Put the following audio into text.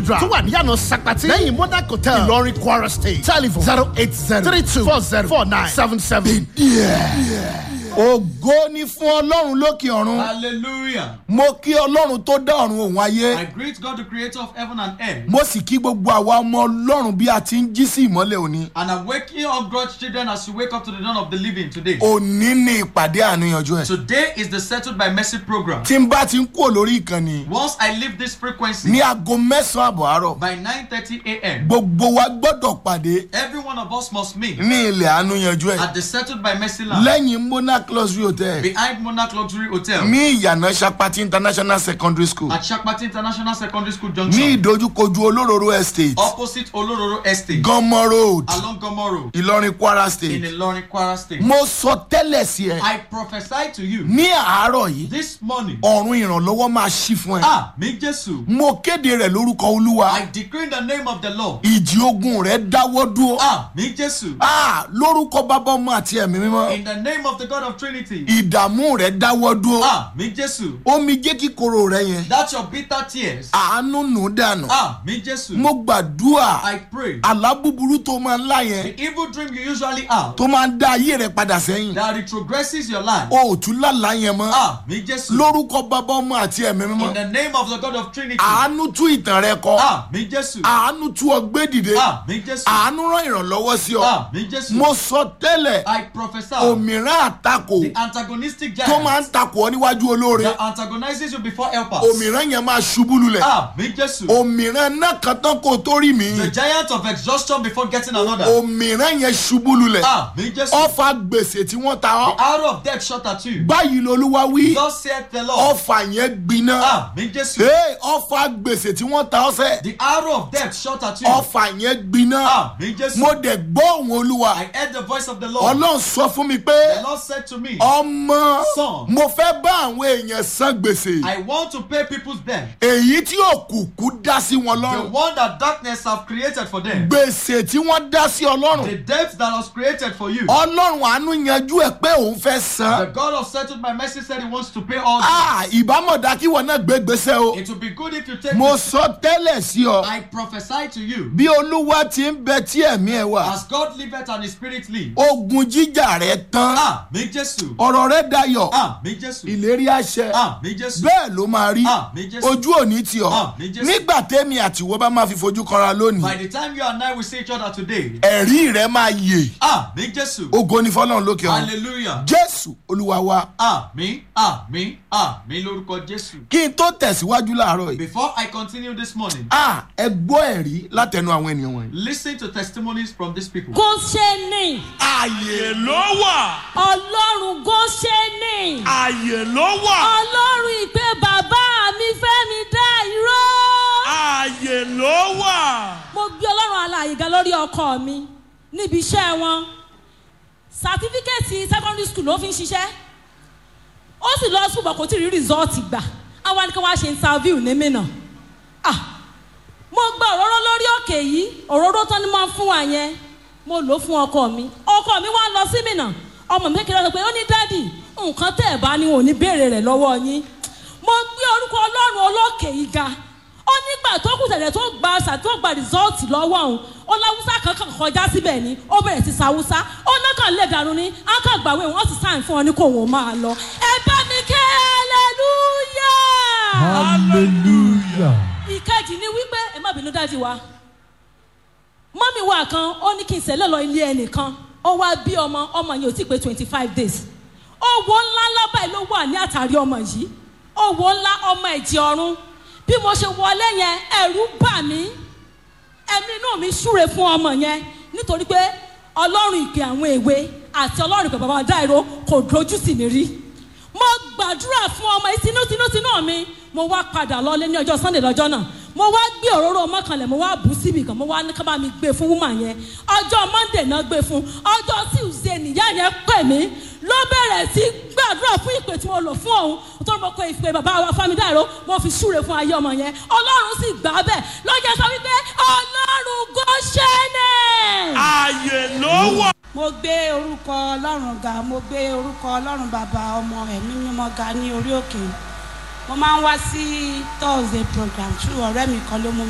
tó wà níyànà sakpati lẹ́yìn monarch hotel ìlọrin kwara state telephone zero eight zero three two four zero four nine seven seven. ògo ni fún ọlọ́run lókè ọ̀run Hallelujah. mo kí ọlọ́run tó dá ọ̀run òun ayé I greet God, the creator of heaven and earth. mo sì kí gbogbo àwa ọmọ ọlọ́run bí a ti ń jí sí ìmọ́lẹ̀ òní And I'm waking up God's children as you wake up to the dawn of the living today. òní ni ìpàdé àníyànjú ẹ̀ Today is the Settled by Mercy program. tí n bá ti ń kúrò lórí ìkànnì Once I leave this frequency ní aago mẹ́sàn-án àbọ̀ àárọ̀ by 9:30 a.m., gbogbo wa gbọ́dọ̀ pàdé every one of us must meet ní ilẹ̀ àníyànjú ẹ̀ at the Settled by Mercy land lẹ́yìn monarch luxury hotel behind Monarch Luxury Hotel ní ìyànà sapati international secondary school at Shakpati International Secondary School ní Junction, ìdojúkojú olóróró estate opposite Olororo Estate, gánmọ́ road along Gomo Road, ìlọrin kwara in state Ilorin, Kwara State. mo sọ tẹ́lẹ̀ sí ẹ I prophesy to you ní àárọ̀ yìí this morning. ọ̀run ìrànlọ́wọ́ máa ṣí fún ẹ Ah, mi Jesu. mo kéde rẹ̀ lórúkọ olúwa I decree in the name of the Lord. ìjì ogun rẹ̀ dáwọ́ dúró Ah, mi Jesu. Ah, lórúkọ bàbá ọmọ àti ẹ̀mí mímọ́ In the name of the God of Trinity. ìdààmú rẹ̀ dáwọ́ dúró Ah, mi Jesu. omi jẹ́ kíkorò rẹ̀ yẹn That's your bitter tears. àánú nù dànù Ah, mi Jesu. mo gbàdúrà I pray. àlá búburú tó máa ń lá yẹn The evil dream you usually have tó máa ń dá ayé rẹ̀ padà sẹ́yìn that retrogresses your life. o ò tún lálàá yẹn mọ́ Ah, mi Jesu. lórúkọ bàbá ọmọ àti ẹ̀mí mímọ́ In the name of the God of Trinity. àánú tú ìtàn rẹ kọ Ah, mi Jesu. àánú tú ọgbẹ́ dìde Ah, mi Jesu. àánú rán ìrànlọ́wọ́ sí ọ Ah, mi Jesu. mo sọ tẹ́lẹ̀ I prophesy. òmìrán àtakò The antagonistic tó máa giant ń takò ọ níwájú olóore that antagonizes you before helpers. òmìrán yẹn máa ṣubú lulẹ̀ Ah, mi Jesu. òmìrán náà kan tán kó tó rí mi The giant of exhaustion before getting another. òmìrán yẹn ṣubú lulẹ̀ Ah, mi Jesu. ọfà gbèsè tí wọ́n ta The ọ́ arrow of death shot at you. báyìí lolúwa wí Thus saith the Lord. ọfà yẹn gbiná Ah, mi Jesu. Hey, ọfà gbèsè tí wọ́n ta ọ́ sẹ́ The arrow of death shot at you. ọfà yẹn gbiná Ah, mi Jesu. mo dẹ̀ gbọ́ òun olúwa I heard the voice of the Lord. ọlọ́run sọ fún mi pé The Lord said to me, ọmọ Son. mo fẹ́ bá àwọn èèyàn san gbèsè I want to pay people's debt. èyí tí òkùnkùn dá sí wọn The lọ́rùn one that darkness have created for them. gbèsè tí wọ́n dá sí ọlọ́run The debt that was created for you. ọlọ́run àánú yanjú ẹ̀ pé òun fẹ́ The san God of settled by mercy said he wants to pay all Ah, debts. ìbámọ̀dá kí wọn náà gbé gbèsè o It will be good if you take mo this. sọ tẹ́lẹ̀ sí ọ I prophesy to you. bí olúwa ti ń bẹ tí ẹ̀mí ẹ̀ wà As God liveth and his spirit lives. ogun jíjà rẹ̀ tán Ah, mi Jesu. ọ̀rọ̀ rẹ̀ dayọ̀ Ah, mi Jesu. ìlérí àṣẹ Ah, mi Jesu. bẹ́ẹ̀ ló máa rí Ah, mi Jésù. ojú òní tì ọ́ Ah, mi Jésù. nígbà tẹ́mi àtiwọ́ bá máa fi fojú kanra lónìí By the time you and I will see each other today. ẹ̀rí rẹ̀ máa yè Ah, mi Jesu. ogo ní fọlọ́run lókè ọ̀run Hallelujah. jésù olúwa wa Àmì àmì àmì lórúkọ Jésù. kí n tó tẹ̀síwájú láàárọ̀ yìí Before I continue this morning, ah ẹ gbọ́ ẹ̀rí látẹnu àwọn ènìyàn wọ̀nyí. listen to testimonies from these people. Góṣẹ́nì ààyè ló wà ọlọ́run Góṣẹ́nì ààyè ló wà ọlọ́run ìpè bàbá mi fẹ́ mi dá irọ́. ààyè ló wà. mo gbé ọlọ́run alààyè ga lórí ọkọ mi níbi iṣẹ́ wọn sàtífíkẹ́ẹ̀tì secondary school ló fi ń ṣiṣẹ́ ó sì lọ ṣùgbọ́n kò tí ì rí rìsọ́ọ̀tì gbà àwọn ni kí wọ́n á ṣe interview ní mìíràn ah mo gba òróró lórí òkè yìí òróró tán ni mo fún wa yẹn mo lò ó fún ọkọ mi ọkọ mi wá lọ sí mìíràn ọmọ mi kékeré sọ pé ó ní dádì nǹkan tẹ́ ẹ̀ bá ní òní béèrè rẹ̀ lọ́wọ́ yín mo gbé orúkọ ọlọ́run olókè yìí ga ó nígbà tó kù tẹ̀lẹ̀ tó gba ṣà tó gba rìsọ́ọ̀tì lọ́wọ́ òun ó láwùsá kankan kọjá síbẹ̀ ni ó bẹ̀rẹ̀ sí sàwùsá ó náà kàn lè dànù ní akàgbàwé wọn sì sáà fún ọ ní kò wọ́n máa lọ ẹ bá mi kẹ́ hallelujah hallelujah. ìkejì ni wípé ẹ má bínú dájú wa mọ́mí wa kan ó ní kí n sẹ́lẹ̀ lọ ilé ẹnìkan ó wá bí ọmọ ọmọ yẹn ò tí ì pé twenty five days owó ńlá ńlá báyìí ló wà ní àtàrí ọmọ yìí owó ńlá ọmọ ẹ̀jẹ̀ ọ̀run bí mo ṣe wọlé yẹn ẹ̀rù bà mí ẹ̀mí inú mi súre fún ọmọ yẹn nítorí pé ọlọ́run ìpè àwọn èwe àti ọlọ́run ìpè bàbá dáìró kò dojú sí mi rí mo gbàdúrà fún ọmọ yìí tinútinútinú mi mo wá padà lọlé ní ọjọ́ sunday lọ́jọ́ náà mo wá gbé òróró mọ́kànlẹ̀ mo wá bù síbì kan mo wá ní ká bá mi gbé fún wúmà yẹn ọjọ́ monday náà gbé fún ọjọ́ tuesday nìyá yẹn pè mí ló bẹ̀rẹ̀ sí gbàdúrà fún ìpè tí mo lò fún òun tó mo kọ ìpè bàbá wa fámidàró mo fi súre fún ayé ọmọ yẹn ọlọ́run sì gbà á bẹ́ẹ̀ lọ́jọ́ sọ wípé ọlọ́run gọ́ṣẹ́nẹ̀. ààyè ló wà. mo gbé orúkọ ọlọ́run ga mo gbé orúkọ ọlọ́run bàbá ọmọ ẹ̀mí mímọ́ ga ní orí òkè mo máa ń wá sí thursday program tí ọ̀rẹ́ mi kan ló mú